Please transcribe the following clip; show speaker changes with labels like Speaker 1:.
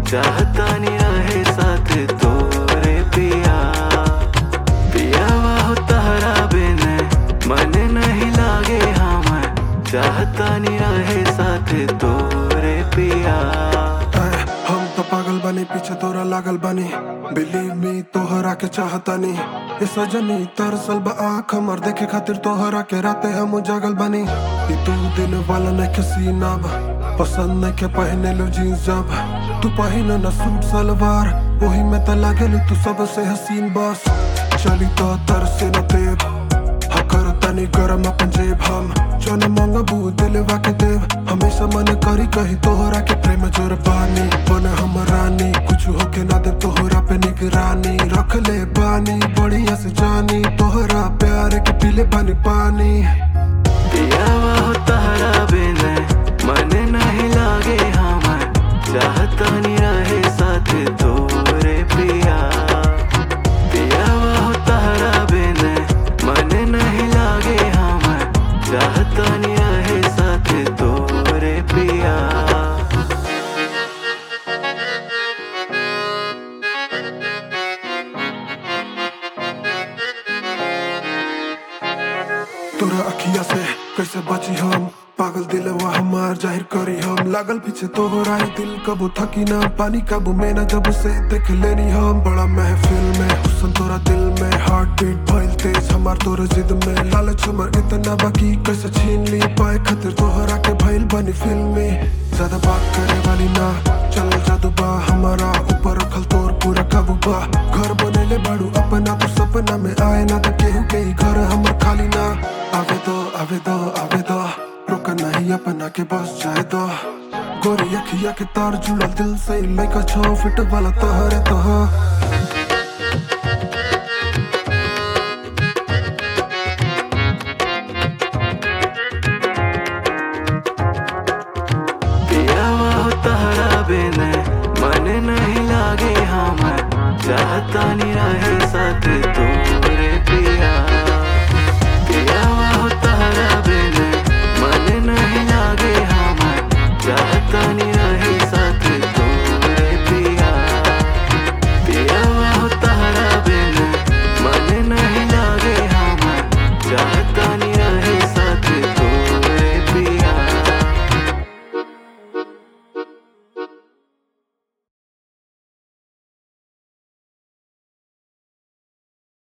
Speaker 1: चाहता नहीं रहे साथ तोरे पिया पिया हो तहरा बिन मन नहीं लागे हम चाहता नहीं रहे साथ तोरे पिया
Speaker 2: ऐ, हम तो पागल बनी पीछे तोरा लागल बनी बिलीव मी तोहरा के चाहतानी ए सजनी तरसल बा आँख हमर देखे खातिर तोहरा के राते हम जागल बनी ई तू दिन वाला नहीं के सीना बा पसंद नहीं के पहने लो जीन्स जब तू पहने न सूट सलवार वही में तो लागेलू तू सबसे हसीन बस चली तो तरसे न देव हकर तनी गरम अपन जेब हम जन मंगबू दिलवा के देव हमेशा मन करी कही तोहरा के प्रेम जोर बानी बन हम रानी कुछ होके ना दे तोहरा पे निगरानी रख ले बानी बढ़िया से जानी तोहरा प्यार के पीले पानी पानी
Speaker 1: पिया हो तहरा बिन मन नहीं लागे हम चाहता नहीं रहे साथ तोरे पिया पिया हो तहरा बिन मन नहीं लागे हम चाहता नहीं रहे साथ तोरे पिया
Speaker 2: तोरा अखिया से कैसे बची हम पागल दिलवा हमार जाहिर करी हम लागल पीछे तोहरा ही दिल कबू थकी ना पानी काबू में ना जब से देख लेनी हम बड़ा महफिल में हुसन तोरा दिल में हार्ट बीट भइल तेज हमार तोरा जिद में लालच हमर इतना बाकी कैसे छीन ली पाए खातिर तोहरा के भइल बनी फिल्मी ज्यादा बात करे वाली ना चल जादू बा हमारा ऊपर रखल तोर पूरा काबू बा घर बनेले बाड़ू अपना तो सपना में आए ना तो केहू के ही घर हमर खाली ना आवे दो आवे दो आवे दो रोक नहीं अपना के बस जाए दो गोरी अखिया के तार जुड़ल दिल से लइका छो फिट वाला तोहरे तो